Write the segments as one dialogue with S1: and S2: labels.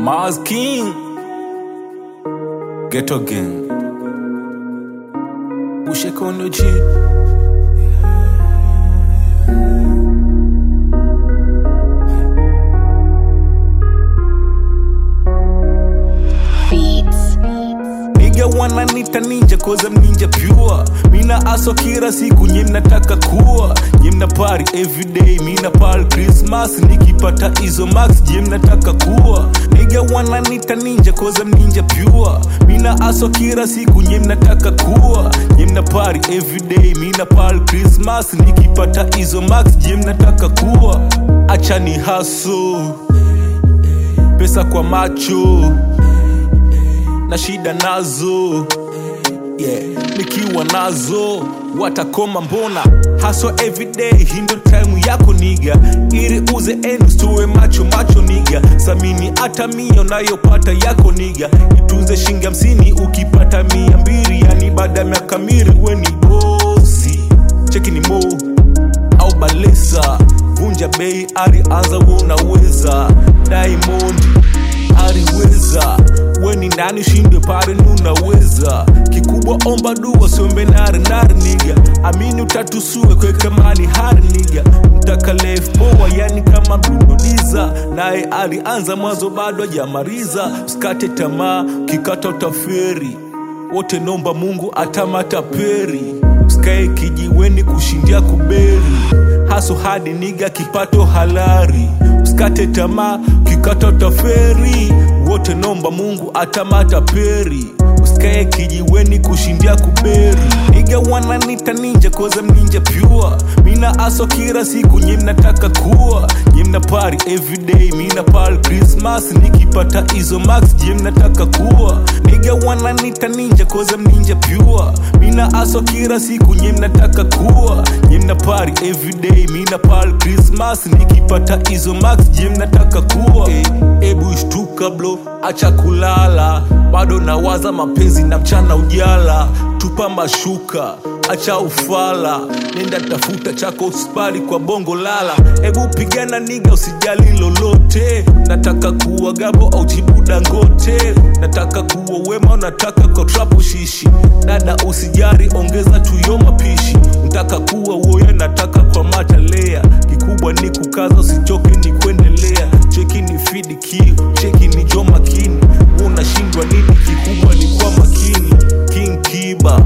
S1: Mars King Ghetto Gang Ushekono G
S2: Beats.
S1: Nigga wananita ninja cause I'm ninja pure Mina aso kila siku nye mnataka kuwa Nye mna party everyday mina party Christmas Nikipata hizo max je mnataka kuwa Nigga wananita ninja cause I'm ninja pure Mina aso kila siku nye mnataka kuwa Nye mna party everyday mina party Christmas Nikipata hizo max je mnataka kuwa Acha ni hustle Pesa kwa macho na shida nazo yeah. nikiwa nazo watakoma mbona haswa everyday hii ndo time yako niga ili uze ends tuwe macho macho niga samini hata mia unayopata yako niga itunze shingi hamsini ukipata mia mbili yani baada ya miaka miri we ni bosi cheki ni mo au balesa vunja bei ari anza we unaweza diamond ariweza we ni nani shinde pare nunaweza kikubwa omba dua sombe nari nari niga amini utatusue kwekemani hari niga mtaka life poa yani kama brunodiza naye alianza mwanzo bado ajamaliza usikate tamaa kikata utaferi wote nomba mungu atamata peri usikae kijiweni kushindia kuberi haso hadi niga kipato halari usikate tamaa kikata utaferi wote nomba mungu atamata peri usikae kijiweni kushindia kuberi niga wananita ninja koza mninja pure mina aso kila siku nye mnataka kuwa nye mna party everyday mina party christmas nikipata hizo max je mnataka kuwa niga wananita ninja koza mninja pure mina aso kila siku nye mnataka kuwa nye mna party everyday mina party christmas nikipata hizo max je mnataka kuwa Eh, ebu shtuka blo acha kulala bado nawaza mapenzi na mchana ujala tupa mashuka acha ufala nenda tafuta chako usipali kwa bongo lala ebu pigana niga usijali lolote nataka kuwa gabo au jibu dangote nataka kuwa wema unataka kwa trapo shishi dada usijari ongeza tuyo mapishi nataka kuwa woye nataka kwa matalea kikubwa ni kukaza usichoke ni kuendelea cheki ni fidi kiu cheki ni jo makini unashindwa nini kikubwa ni kwa makini king kiba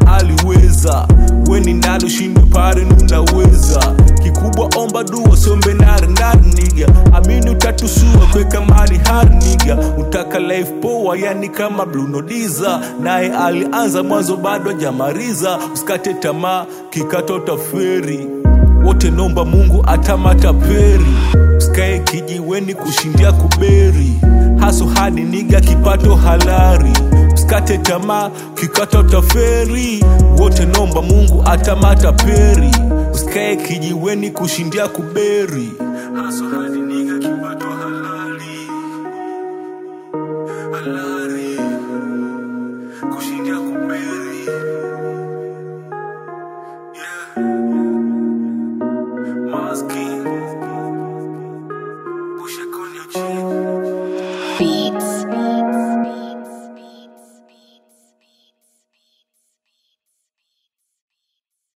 S1: aliweza weni nani ushinde pare nunaweza kikubwa omba dua sombe nari nari niga amini utatusua kweka mali hari niga utaka life poa yani kama blunodiza naye alianza mwanzo bado ajamariza usikate tamaa kikata utaferi wote nomba mungu atamata peri usikae kijiweni kushindia kuberi haso hadi niga kipato halari usikate tamaa kikata utaferi wote nomba mungu atamata peri usikae kijiweni kushindia kuberi haso hadi